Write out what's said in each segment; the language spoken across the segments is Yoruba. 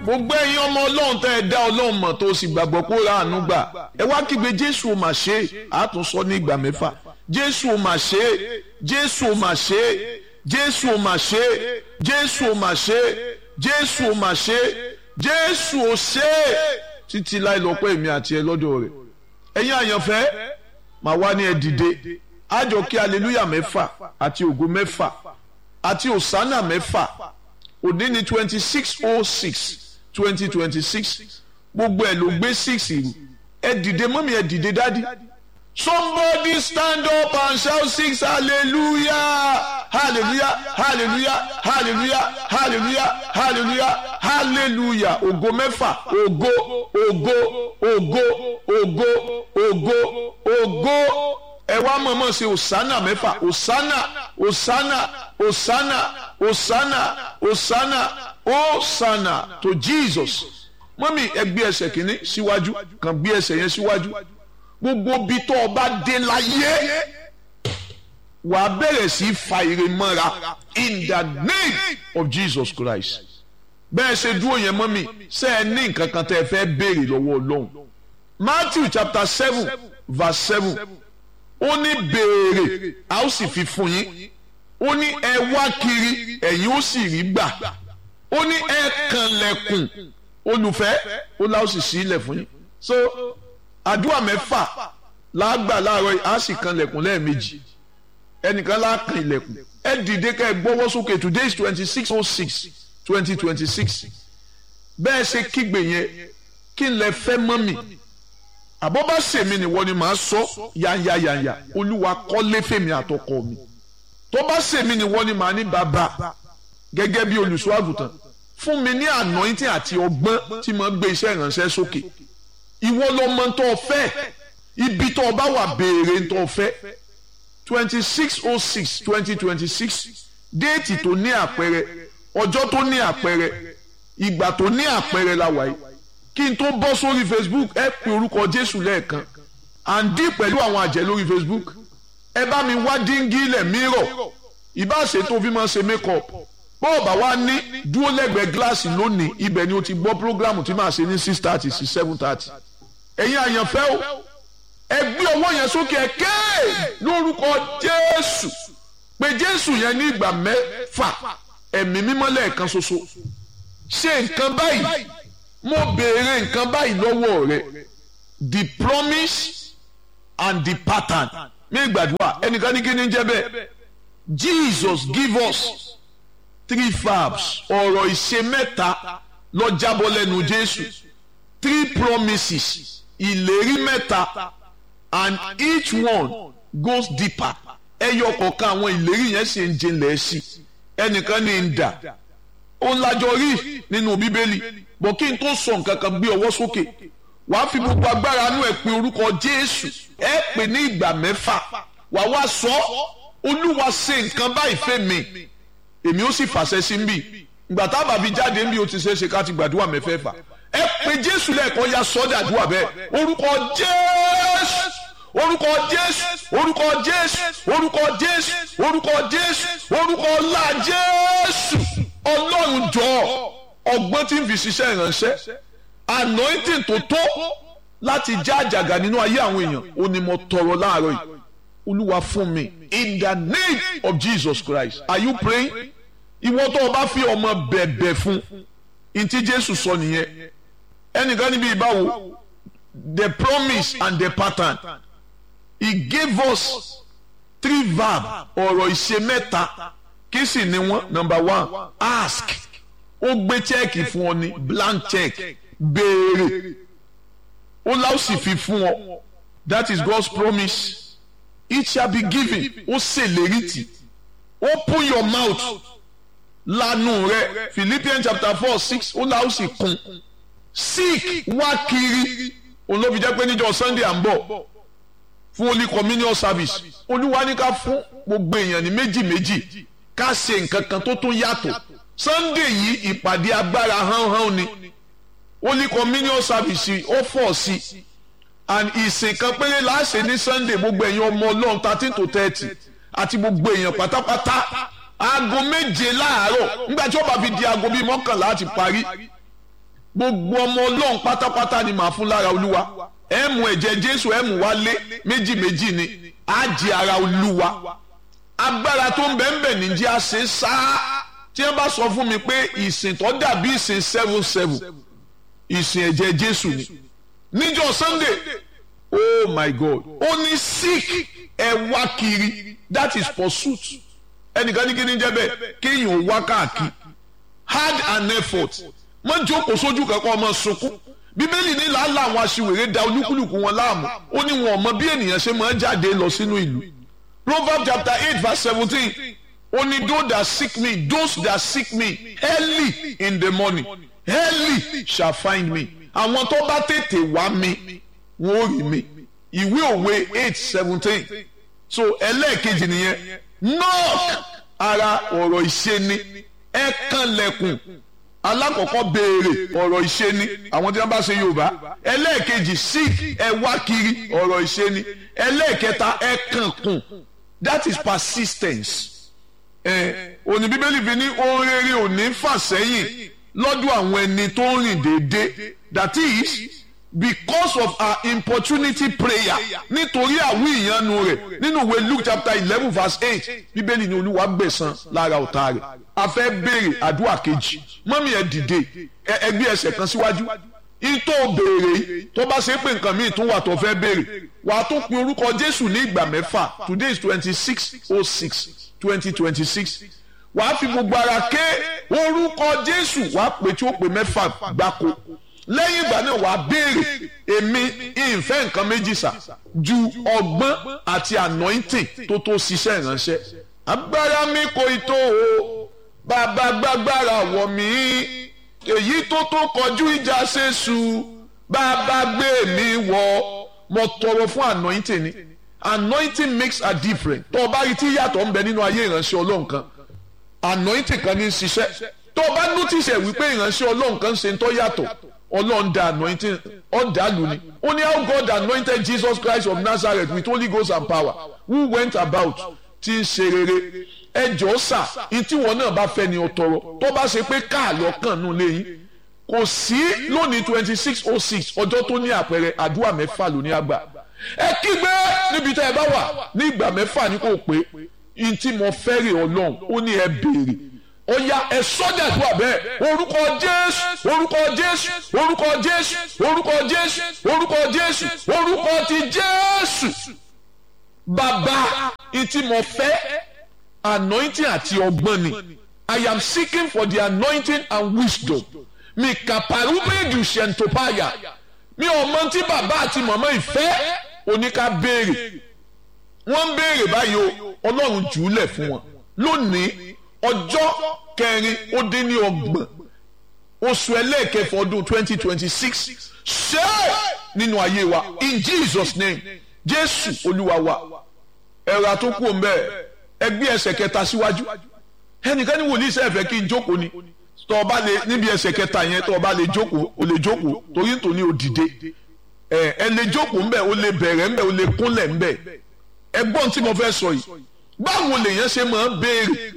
gbogbo ẹ̀yin ọmọ ọlọ́run tẹ́ ẹ dá ọlọ́run mọ̀ tó o sì gbàgbọ́ pé ó ra àánú gbà ẹ wá kígbe jésù ò mà ṣe é àtúnṣọ ní ìgbà mẹ́fà jésù ò mà ṣe é jésù ò mà ṣe é jésù ò mà ṣe é jésù ò mà ṣe é jésù ò mà ṣe é jésù ò ṣe é títí láì lọ́pọ̀ èmi àti ẹ lọ́dọ̀ rẹ̀ ẹ̀yin àyànfẹ́ màá wá ní ẹ dìde àjọ kí aleluya mẹ́fà àti ògo mẹ́fà àti òsánà mẹ́fà òní ní twenty six oh six twenty twenty six gbogbo ẹ̀ ló gbé six ìlú ẹ dìde mọ́mí ẹ dìde dádì somebody stand up and shout six hallelujah hallelujah hallelujah hallelujah hallelujah hallelujah hallelujah ògo mẹ́fà ògo ògo ògo ògo ògo ògo ẹ wá mọ̀mọ́ ṣe òsánà mẹ́fà òsánà òsánà òsánà òsánà òsánà òsánà to Jesus mọ́mí ẹ gbé ẹsẹ̀ kìíní síwájú kàn gbé ẹsẹ̀ yẹn síwájú gbogbo bí tó o bá dé láyé wà á bẹ̀rẹ̀ sí fa ire mọ́ra in the name of Jesus Christ bẹ́ẹ̀ ṣe dúró yẹn mọ́mí ṣé ẹ ní nǹkan kan tẹ́ ẹ fẹ́ béèrè lọ́wọ́ Ọlọ́run Matthew chapter seven verse seven ó ní béèrè a ó sì fi fún yín ó ní ẹ wá kiri ẹ̀yin ó sì rí gbà ó ní ẹ kànlẹ̀kùn olùfẹ́ ó lá ó sì ṣí ilẹ̀ fún yín so àdúrà mẹ́fà láàgbà láàárọ̀ yìí á sì kànlẹ̀kùn lẹ́ẹ̀mejì ẹnìkan láàkàn ilẹ̀kùn ẹ dìde ká ẹ gbọ́wọ́ sókè today is twenty six oh six twenty twenty six bẹ́ẹ̀ ṣe kígbe yẹn kí n lè fẹ́ mọ́ mi àbọ̀ bá sèmi nìwọ ni màá sọ yányányányá olúwa kọ́lé fèmi àtọkọ mi tó bá sèmi nìwọ ni màá ní bàbá gẹ́gẹ́ bí olùṣọ́ àgùntàn fún mi ní anointing àti ọgbọ́n tí mo gbé iṣẹ́ ìránṣẹ́ sókè ìwọ ló mọ tó o fẹ́ ibi tó o bá wà béèrè tó o fẹ́ twenty six oh six twenty twenty six déètì tó ní àpẹẹrẹ ọjọ́ tó ní àpẹẹrẹ ìgbà tó ní àpẹẹrẹ la wà yìí kí n tó bọ́ sórí Facebook ẹ pe orúkọ Jésù lẹ́ẹ̀kan àǹdí pẹ̀lú àwọn àjẹ́ lórí Facebook ẹ bá mi wá díngí ilẹ̀ mírọ̀ ìbáṣe tó fi máa ṣe make-up bọ́ọ̀bà wa ní dúró lẹ́gbẹ̀ẹ́ gíláàsì lónìí ibẹ̀ ni o ti gbọ́ prógrámù tí màá ṣe ní six thirty sí seven thirty ẹ̀yin àyànfẹ́ o ẹ gbé ọwọ́ yẹn sókè ẹ ké lórúkọ Jésù pé Jésù yẹn ní ìgbà mẹ́fà ẹ̀mí mímọ́ lẹ́ẹ̀kan ṣoṣo ṣe nǹkan báyìí mo béèrè nǹkan báyìí lọ́wọ́ rẹ the promise and the pattern mi gbàdúrà ẹnìkan ní kí ni jẹ́ bẹ́ẹ̀ Jesus give us three verbs ọ̀rọ̀ ìṣe mẹ́ta ló jábọ́ lẹ́nu Jésù three promises ìlérí mẹ́ta and each one goes deeper ẹyọ kọ̀ọ̀kan àwọn ìlérí yẹn sì ń jinlẹ̀ sí ẹnìkan ní ń dà ó ń lájọ rí nínú bíbélì bọ̀ kí n tó sọ nǹkan kan gbé ọwọ́ sókè wàá fi gbogbo agbára inú ẹ̀ pé orúkọ Jésù ẹ pè ní ìgbà mẹ́fà wàá wá sọ Olúwa ṣe nǹkan báyìí fẹ́ mi èmi ó sì fàṣẹ sí nbí ìgbà tábà fi jáde nbí ó ti ṣe é ṣe ká ti gbàdúrà mẹ́fẹ̀ẹ̀fà ẹ pé jésù lẹ́ẹ̀kan ya sọ́dà àdúrà bẹ́ẹ̀ orúkọ jésù orúkọ jésù orúkọ jésù orúkọ jésù orúkọ jésù orúkọ ọlá jésù ọlọ́run jọ ọgbọ́n tí ń fi ṣiṣẹ́ ìránṣẹ́ anointing tó tó láti já àjàgà nínú ayé àwọn èèyàn ó ní mo tọrọ láàárọ̀ yìí olúwa fún mi in the name of Jesus Christ are you praying ìwọ tó o bá fi ọmọ bẹ̀bẹ̀ fún ntí Jésù sọ nìyẹn ẹnìkan níbi ìbáwo the promise and the pattern he gave us three verb ọ̀rọ̀ ìṣe mẹ́ta kí sì ni wọ́n number one ask ó gbé chẹ́ẹ̀kì fún ọ ní blank check béèrè ó láò sì fi fún ọ that is God's promise it shall be given ó ṣèlérí tì open your mouth lanu rẹ Philippians chapter four six ó láò sì kún seek wá kiri òun ló fi jẹ́ pé níjọ́ Sunday à ń bọ̀ fún holy communion service olúwa ní ká fún gbogbo èèyàn ní méjì méjì ká ṣe nǹkan kan tó tún yàtọ̀ Sunday yìí ìpàdé agbára hánhán ni holy communion service ó fọ̀ sí i and ìsìn kan péré láṣẹ ní Sunday gbogbo èèyàn ọmọ Ọlọ́run thirteen to thirty àti gbogbo èèyàn pátápátá aago méje láàárọ̀ nígbà tí ó bá fi di aago bíi mọ́kànlá àti parí gbogbo ọmọ ọlọ́run pátápátá ni màá fún lára olúwa ẹ mú ẹ̀jẹ̀ jésù ẹ mú wálé méjì méjì ni á jẹ ara olúwa agbára tó ń bẹ ń bẹ níjẹ́ á ṣe sáá tí wọ́n bá sọ fún mi pé ìsìn tó dàbí ìsìn seven seven ìsìn ẹ̀jẹ̀ jésù ni níjọ́ sunday oh my god ó ní sick ẹ wá kiri that is pursuit ẹnìkan ní kí ni jẹ́ bẹ́ẹ̀ kéèyàn wá káàkiri hard and effort má jókòó sójú kankan ọmọ sunkún bíbélì ní làálàá àwọn aṣiwèrè da olúkúlùkù wọn láàmú ó ní wọn mọ bí ènìyàn ṣe máa ń jáde lọ sínú ìlú proverbs chapter eight verse seventeen ó ní those that seek me those that seek me early in the morning early shall find me àwọn tó bá tètè wá mi wọn ò rí mi ìwé òwe eight seventeen so ẹlẹ́ẹ̀kejì nìyẹn knock ara ọ̀rọ̀ ìṣe ni ẹ kànlẹ̀kùn alákọ̀ọ́kọ́ béèrè ọ̀rọ̀ ìṣe ni àwọn tí wọ́n bá ṣe yorùbá ẹlẹ́ẹ̀kejì seek ẹ wá kiri ọ̀rọ̀ ìṣe ni ẹlẹ́ẹ̀kẹta ẹ kànkùn that is persistence ẹ òní bíbélì fi ní ohun rere ò ní fà sẹ́yìn lọ́dọ̀ àwọn ẹni tó ń rìn déédéé that is because of our importunity prayer nítorí àwí ìyanu rẹ̀ nínú ìwé luke chapter eleven verse eight bíbélì ní olúwa gbẹ̀san lára ọ̀tá rẹ̀ a fẹ́ béèrè àdúrà kejì mọ́mí ẹ̀ dìde ẹgbẹ́ ẹsẹ̀ kan síwájú ìtò béèrè tó bá ṣe pé nǹkan míì tún wà tó fẹ́ béèrè wà á tún pin orúkọ jésù ní ìgbà mẹ́fà today is twenty six oh six twenty twenty six wà á fi gbogbo ara ké orúkọ jésù wà á pè tí ó pè mẹ́fà gbáko lẹ́yìn ìgbà náà wàá béèrè èmi ìfẹ́ nǹkan méjì sà ju ọgbọ́n àti anointing tó tó ṣiṣẹ́ ìránṣẹ́. agbára mi kò tó o bàbá gbàgbára wọ̀ mí èyí tó tó kọjú ìjà ṣèṣù bàbá gbé mi wọ̀ mo tọrọ fún anointing ni anointing makes a difference tó o bá rí tí yàtọ̀ ń bẹ nínú ayé ìránṣẹ́ ọlọ́run kan anointing kan ní í ṣiṣẹ́ tó o bá notice ẹ̀ wípé ìránṣẹ́ ọlọ́run kan ṣe ń tọ́ yàtọ̀ ọlọ́run da anointing ọ̀dàlù ni ó ní how God anointed Jesus Christ of Nazareth with Holy Ghost and power who went about tí ń ṣe rere ẹjọ́ sà ní tí wọn náà bá fẹ́ ni ó tọrọ tó bá ṣe pé káàlọ́ kàn nù lẹ́yìn kò sí lónìí twenty six oh six ọjọ́ tó ní àpẹẹrẹ àdúrà mẹ́fà lóní àgbà ẹ kígbe níbi tẹ́ ẹ bá wà ní ìgbà mẹ́fà ní kò pé ní tí mo fẹ́ rè ọlọ́run ó ní ẹ béèrè ó yá ẹ sọ́jà tó wà bẹ́ẹ̀ orúkọ jésù orúkọ jésù orúkọ jésù orúkọ jésù orúkọ jésù orúkọ ti jésù bàbá ìtì mo fẹ́ anointing àti ọgbọ́n ni i am seeking for the anointing and wisdom mi kàpàrúbẹ́ẹ̀dù ṣẹ̀ntòpáyà mi ò mọ tí bàbá àti màmá ìfẹ́ oníka béèrè wọ́n ń béèrè báyìí o ọlọ́run jù ú lẹ̀ fún wọn lónìí ọjọ́ kẹrin ó dín ní ọgbọ̀n oṣù ẹlẹ́ẹ̀kẹfọ ọdún twenty twenty six ṣe nínú ayé wa in Jesus name jésù olúwa wa ẹ̀rọ àtúnkù ọ̀nbẹ ẹgbẹ́ ẹsẹ̀ kẹta síwájú ẹnìkan ní wòlíì sẹ́ẹ̀ fẹ́ kí n jókòó ni tọ́ ọ bá lè níbi ẹsẹ̀ kẹta yẹn tọ́ ọ bá lè jókòó o lè jókòó torí nítorí o dìde ẹ ẹ lè jókòó ńbẹ o lè bẹ̀rẹ̀ ńbẹ o lè kúnlẹ̀ ńbẹ ẹgbọ́n tí mo fẹ́ sọ yìí báwo lèèyàn ṣe máa ń béèrè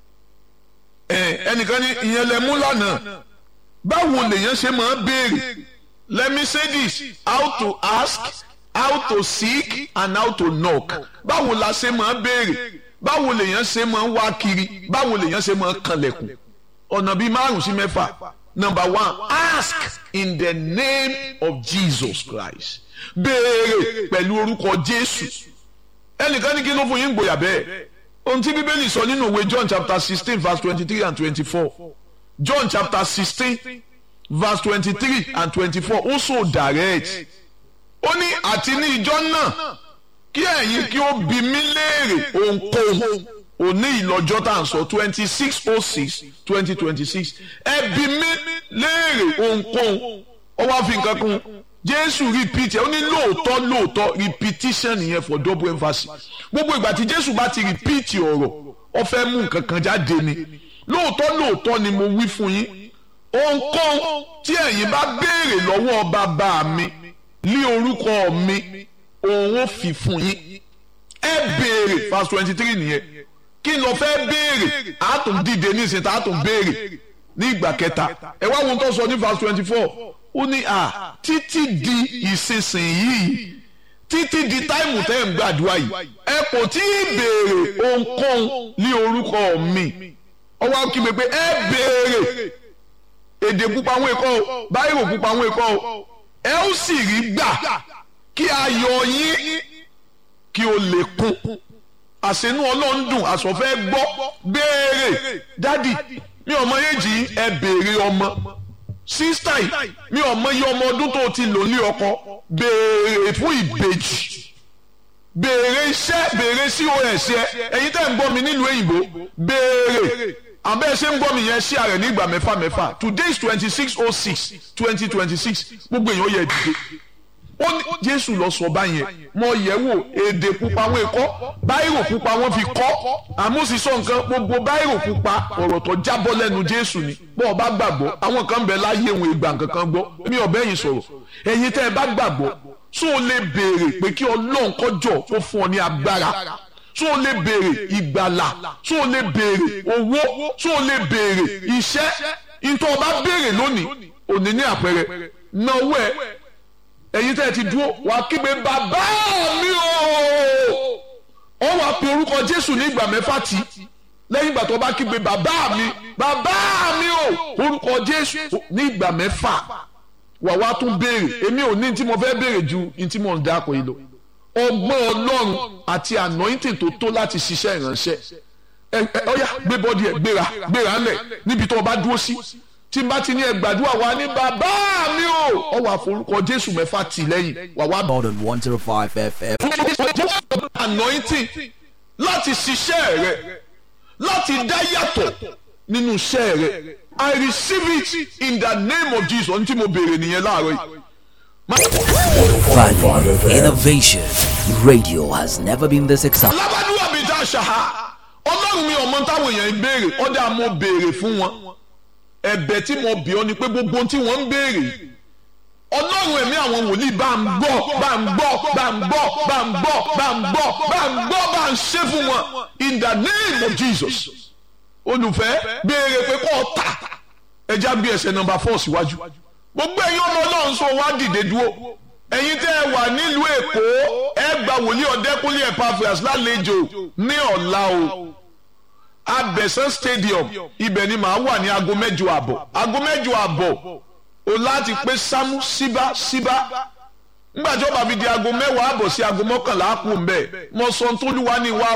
ẹnìkan ní ìyẹn lẹ mú lánàá báwo lèèyàn ṣe máa béèrè let me say this how to ask how to seek and how to knock báwo la ṣe máa béèrè báwo lèèyàn ṣe máa wá kiri báwo lèèyàn ṣe máa kanlẹ̀kùn ọ̀nà bíi márùn sí mẹ́fà number one ask in the name of Jesus Christ béèrè pẹ̀lú orúkọ Jésù ẹnìkan ní kí ló fún yín gbòyà bẹ́ẹ̀ ohun tí bíbélì sọ nínú ìwé john chapter sixteen verse twenty-three and twenty-four john chapter sixteen verse twenty-three and twenty-four ó so direct ó ní àti ní ìjọ náà kí ẹ̀yin kí ó bi mí léèrè ohunkóhun òní ìlọ́jọ́ tá à ń sọ twenty six oh six twenty twenty six ẹ bi mí léèrè ohunkóhun ó wá fi nǹkan kún jésù repeat ẹ ó ní lóòótọ́ lóòótọ́ repetition nìyẹn for double emphasis gbogbo ìgbà tí jésù bá ti repeat ọ̀rọ̀ ó fẹ́ mú nǹkan kan jáde ni lóòótọ́ lóòótọ́ ni mo wí fún yín ohunkóhun tí ẹ̀yin bá béèrè lọ́wọ́ bàbá mi ní orúkọ mi òun ó fi fún yín ẹ béèrè verse twenty three nìyẹn kí n lọ fẹ́ béèrè àtún dìde nísìnyí tá àtún béèrè ní ìgbà kẹta ẹ wá wọn tó sọ ní verse twenty four ó ní à títí di ìsinsìnyí títí di táìmù tẹ́ ń gbàdúrà yìí ẹ kò tí ì béèrè ohunkóhun ní orúkọ mi ọwọ́ kí mi pé ẹ béèrè èdè pupa àwọn èkó o báyìí pupa àwọn èkó o ẹ ó sì rí gbà kí ayọ̀ yín kí o lè kún àṣẹnú ọlọ́run dùn àsọ̀fẹ́ gbọ́ béèrè dádì mi ò mọ èjì ẹ béèrè ọmọ sísítà yìí mi ò mọ iye ọmọ ọdún tó ti lò ní ọkọ béèrè fún ìbejì béèrè iṣẹ́ béèrè cos ẹ ẹ̀yin tẹ́ ń gbọ́ mi nílùú òyìnbó béèrè àbẹ́ ṣe ń gbọ́ mi yẹn ṣí ààrẹ ní ìgbà mẹ́fà mẹ́fà today is twenty six oh six twenty twenty six gbogbo èèyàn yẹ dìde ó ní jésù lọ sọ báyẹn mo yẹ̀ wò èdè pupa wọn kọ báyìrò pupa wọn fi kọ àmúsísọ nǹkan gbogbo báyìrò pupa ọ̀rọ̀ tó jábọ́ lẹ́nu jésù ni bọ́ ọ bá gbàgbọ́ àwọn kan bẹ láyé òun ìgbà kankan gbọ́ mi ò bẹ́yìn sọ̀rọ̀ ẹ̀yin tẹ́ ẹ bá gbàgbọ́ tó o lè béèrè pé kí ọlọ́run kọjọ kó fún ọ ní agbára tó o lè béèrè ìgbàlà tó o lè béèrè owó tó o lè béèrè iṣẹ́ ìtọ́ ọba béèrè lónìí òní ní àpẹẹrẹ náwó ẹ ẹ̀yin tẹ́ ẹ ti dúró wà á kígbe bàbá mi o ó wàá pe orúkọ jésù ní ìgbà mẹ́fà tí lẹ́yìn ìgbà tó bá kígbe bàbá mi bàbá mi o orúkọ jésù ní ìgbà mẹ́fà wà wá tún béèrè èmi ò ní tí mo fẹ́ béèrè ju ní tí mo ń dáko yìí lọ ọgbọ́n ọlọ́run àti anointing tó tó láti ṣiṣẹ́ ìránṣẹ́ ẹ ẹ ọ̀yà gbé bọ́dí ẹ gbéra gbéra ńlẹ̀ níbi tó o bá dúró sí tí n bá ti ní ẹ gbàdúrà wa ní bàbá mi o ọ wà forúkọ jésù mẹ́fà tì lẹ́yìn wà wá. More than 105 FM. anointing láti ṣiṣẹ́ rẹ láti dá yàtọ̀ nínú iṣẹ́ rẹ I receive it in the name of Jesus ohun tí mo béèrè nìyẹn láàárọ̀ yìí. Value, innovation. Radio has never been this exciting. lábàdúrà bíi tá a ṣàhà ọlọ́run mi ọmọ táwọn èèyàn ń béèrè ọjà mo béèrè fún wọn ẹ̀bẹ̀ tí mo bì ọ́ ni pé gbogbo ohun tí wọ́n ń béèrè ọlọ́run ẹ̀mí àwọn wòlíì bá ń gbọ́ bá ń gbọ́ bá ń gbọ́ bá ń gbọ́ bá ń gbọ́ bá ń gbọ́ bá ń ṣe fún wọn in the name of Jesus olùfẹ́ béèrè pé kó o tà ẹja gbé ẹsẹ̀ nọmba four síwájú gbogbo ẹ̀yin ọmọ ọlọ́run sọ wá dìde dúró ẹ̀yin tẹ́ ẹ wà nílùú èkó ẹ gba wòlíì ọ̀dẹ́kúnlé Epaphras lálejò ní ọ̀la o abẹ̀sán stadium ibẹ̀ ni màá wà ní aago mẹ́jọ àbọ̀ aago mẹ́jọ àbọ̀ o láti pé sámú síbá síbá nígbà tí ó bá fi di aago mẹ́wàá àbọ̀ sí aago mọ́kànlá kù ń bẹ̀ mọ sọ tó lù wá ní wá